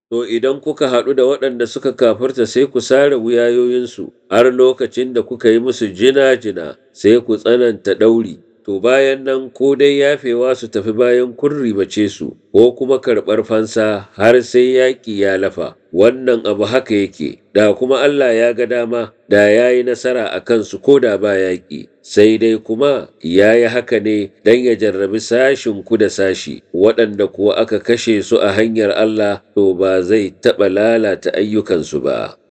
To idan kuka haɗu da waɗanda suka kafirta sai ku sare wuyayoyinsu har lokacin da kuka yi musu jina-jina sai ku tsananta ɗauri. To bayan nan ko dai yafewa su tafi bayan kun ribace su ko kuma karɓar fansa har sai yaƙi ya lafa. Wannan abu haka yake, da kuma Allah ya ga dama da ya yi nasara a kansu ko da ba yaƙi. Sai dai kuma ya yi haka ne don ya jarrabi sashin ku da sashi, waɗanda kuwa aka kashe su a hanyar Allah to ba zai taɓa lalata ayyukansu ba.